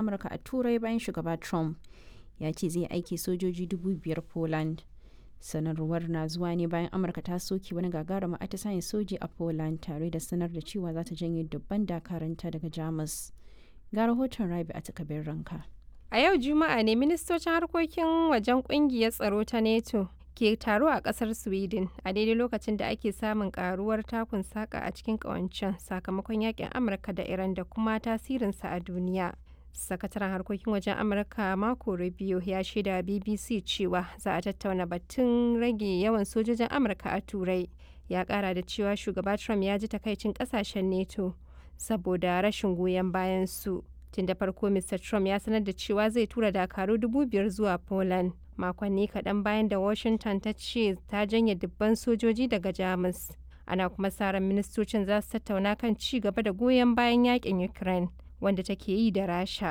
amurka a turai bayan shugaba trump ya ce zai aiki sojoji dubu biyar poland sanarwar na zuwa ne bayan amurka ta soke wani gagarumin atisayen soji a poland tare da sanar da cewa za ta janye dubban dakaranta daga jamus ga rahoton rabi a takabin ranka A yau Juma'a ne ministocin harkokin wajen kungiyar tsaro ta NATO ke taro a kasar Sweden a daidai lokacin da ake samun karuwar takun saka a cikin kawancen sakamakon yakin Amurka da Iran da kuma tasirinsa a duniya. Sakataren harkokin wajen Amurka Marco Rubio ya shaida BBC cewa za a tattauna batun rage yawan sojojin Amurka a Turai. Ya kara da cewa shugaba Trump ya ji takaicin kasashen NATO saboda rashin goyon bayan su. tun da farko mr trump ya sanar da cewa zai tura dakaru dubu biyar zuwa poland makonni kaɗan bayan da washington ta ce ta janye dubban sojoji daga jamus ana kuma sa ran ministocin za su tattauna kan ci gaba da goyon bayan yakin ukraine wanda take yi da rasha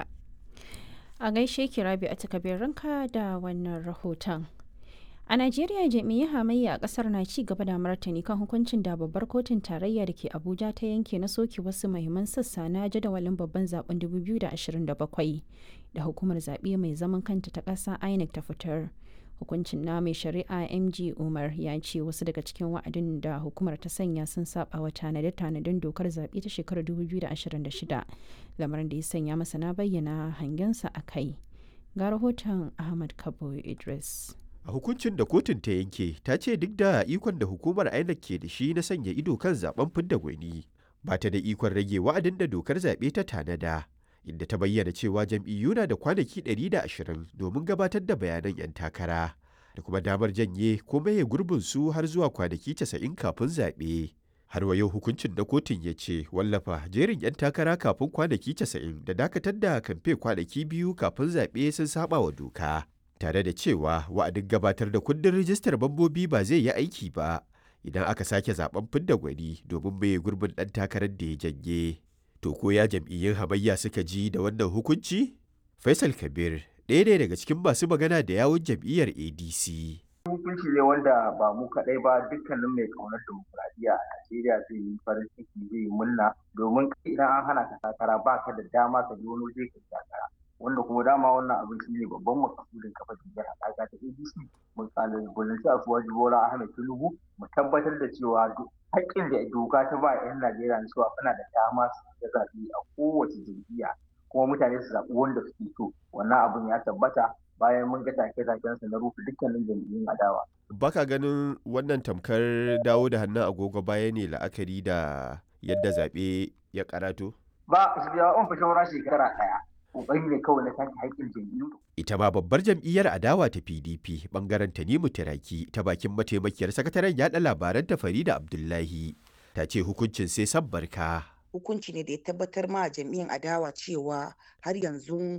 a gaishe ki rabi a takabin ranka da wannan rahoton A Najeriya jami'ai hamayya a kasar na ci gaba da martani kan hukuncin da babbar kotun tarayya da ke Abuja ta yanke na soke wasu mahimman sassa na jadawalin babban zaben 2027 da hukumar zaɓe mai zaman kanta ta ƙasa INEC ta fitar. Hukuncin na mai shari'a MG Umar ya ce wasu daga cikin wa'adin da hukumar ta sanya sun saba wa tanade-tanaden dokar zaɓe ta shekarar 2026 lamarin da ya sanya masana bayyana hangensa a kai. Ga rahoton Ahmad Kabo Idris. a hukuncin da kotun ta yanke ta ce duk da ikon da hukumar INEC ke da shi na sanya ido kan zaben fidda gwani ba ta da ikon rage wa'adin da dokar zaɓe ta tanada inda ta bayyana cewa jam'iyyu na da kwanaki 120 domin gabatar da bayanan 'yan takara da kuma damar janye ko maye gurbin su har zuwa kwanaki 90 kafin zaɓe. Har wa yau hukuncin na kotun ya ce wallafa jerin 'yan takara kafin kwanaki 90 da dakatar da kamfe kwanaki biyu kafin zaɓe sun saba wa doka. tare da cewa wa'adin gabatar da kundin rijistar mambobi ba zai yi aiki ba idan aka sake zaben fidda gwani domin mai gurbin ɗan takarar da ya janye. To ko ya jam'iyyun hamayya suka ji da wannan hukunci? Faisal Kabir ɗaya ne daga cikin masu magana da yawun jam'iyyar ADC. hukunci ne wanda ba mu kaɗai ba dukkanin mai ƙaunar demokuraɗiyya a Najeriya zai yi farin ciki zai yi murna domin idan an hana ka takara ba ka da dama ka je wani waje ka takara. wanda kuma dama wannan abin shi ne babban makasudin kafa jam'iyyar haɗaka ta ADC mun kalubalanci a suwaji Bola Ahmed Tinubu mu tabbatar da cewa haƙƙin da doka ta ba 'yan Najeriya na cewa suna da dama su yi zaɓe a kowace jam'iyya kuma mutane su zaɓi wanda suke so wannan abin ya tabbata bayan mun ga take-taken su na rufe dukkanin jam'iyyun adawa. Baka ganin wannan tamkar dawo da hannun agogo baya ne la'akari da yadda zaɓe ya karato? Ba, su biya on fi shawara shekara ɗaya. kokari ne kawai na take haƙƙin jam'iyyu. Ita ma babbar jam'iyyar adawa ta PDP bangaren Tanimu Tiraki ta bakin mataimakiyar sakataren yaɗa labaran ta Farida Abdullahi ta ce hukuncin sai san barka. Hukunci ne da ya tabbatar ma jam'iyyar adawa cewa har yanzu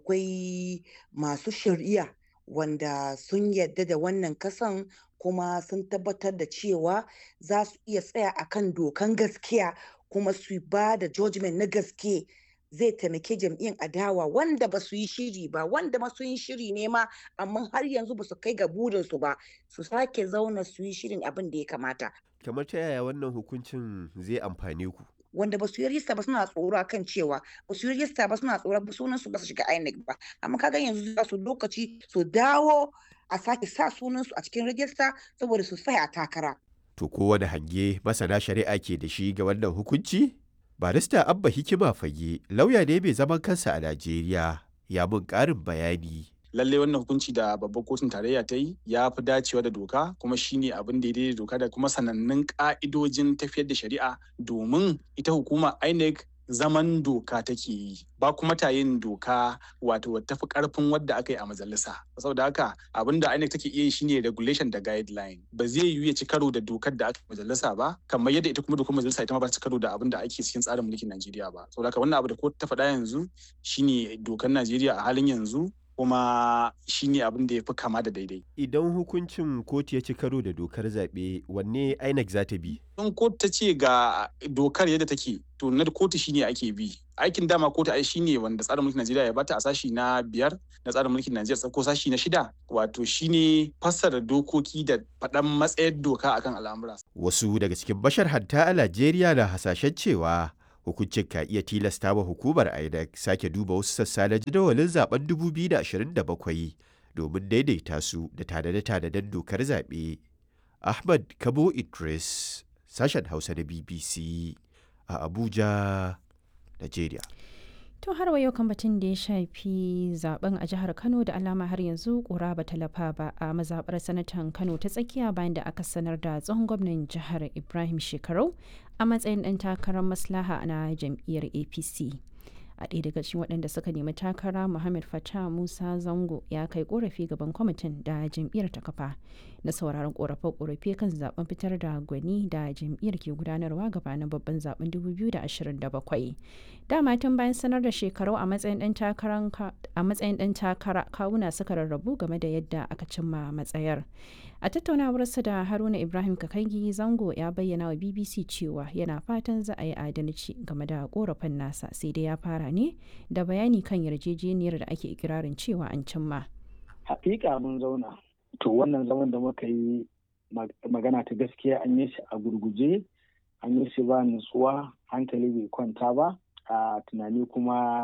akwai masu shari'a wanda sun yadda da wannan kasan kuma sun tabbatar da cewa za su iya tsaya akan dokan gaskiya kuma su ba da judgment na gaske zai taimake jam'iyyar adawa wanda ba su yi shiri ba wanda ma sun yi shiri ne ma amma har yanzu ba su kai ga burinsu ba su sake zauna su yi shirin abin da ya kamata. Kamar ta yaya wannan hukuncin zai amfane ku? wanda ba su yi rista ba suna tsoro kan cewa ba su yi rista ba suna tsoro sunan su ba su shiga INEC ba amma kaga yanzu za su lokaci su dawo a sake sa sunan su a cikin rajista saboda su tsaya a takara. To kowane hange masana shari'a ke da shi ga wannan hukunci? barista abba hikima fage lauya ne mai zaman kansa a najeriya ya mun karin bayani lallai wannan hukunci da babbar kotun tarayya ta yi ya fi dacewa da doka kuma shine abin da ya doka da kuma sanannun ka'idojin tafiyar da shari'a domin ita hukuma inec zaman doka take yi ba kuma ta yin doka wato tafi karfin wadda aka yi a majalisa saboda haka abin da INEC take iya yi shine regulation da guideline ba zai yiwu ya ci karo da dokar da aka majalisa ba kamar yadda ita kuma dokar majalisa ita ma ba ci karo da abin da ake cikin tsarin mulkin Najeriya ba saboda haka wannan abu da kotu ta faɗa yanzu shine dokar Najeriya a halin yanzu kuma shine abin da ya fi kama da daidai. Idan hukuncin kotu ya ci karo da dokar zaɓe wanne INEC za ta bi? In kotu ta ce ga dokar yadda take to na kotu shine ake bi. Aikin dama kotu ai shine wanda tsarin mulkin Najeriya ya bata a sashi na biyar na tsarin mulkin Najeriya ko sashi na shida wato shine fassara dokoki da faɗan matsayar doka akan al'amura. Wasu daga cikin bashar hatta a Najeriya na hasashen cewa Hukuncin ka iya tilasta wa hukumar INEC sake duba wasu sassa na jadawalin zaben 2027 domin daidaita su da tanade-tanaden dokar zaɓe. Ahmad Kabo Idris, sashen Hausa na BBC a Abuja, Najeriya. To har wa yau kan batun da ya shafi zaben a jihar Kano da alama har yanzu kura ba talafa ba a mazaɓar sanatan Kano ta tsakiya bayan da aka sanar da tsohon gwamnan jihar Ibrahim Shekarau a matsayin ɗan takarar maslaha na jam'iyyar APC. a ɗaya daga cikin waɗanda suka nemi takara muhammad fatah musa zango ya kai korafi gaban kwamitin da jam'iyyar ta kafa na sauraron korafe-korafe kan zaben fitar da gwani da jam'iyyar ke gudanarwa gabanin babban zaben 2027 dama tun bayan sanar da shekaru a matsayin ɗan takara kawuna suka rarrabu game da yadda aka cimma matsayar a tattaunawarsa da haruna ibrahim kakangi zango ya bayyana wa bbc cewa yana fatan za a yi adalci game da korafin nasa sai dai ya fara ne da bayani kan yarjejeniyar da ake ikirarin cewa an cimma hakika mun zauna to wannan zaman da muka yi magana ta gaskiya an yi shi a gurguje an yi shi ba nutsuwa hankali bai kwanta ba a tunani kuma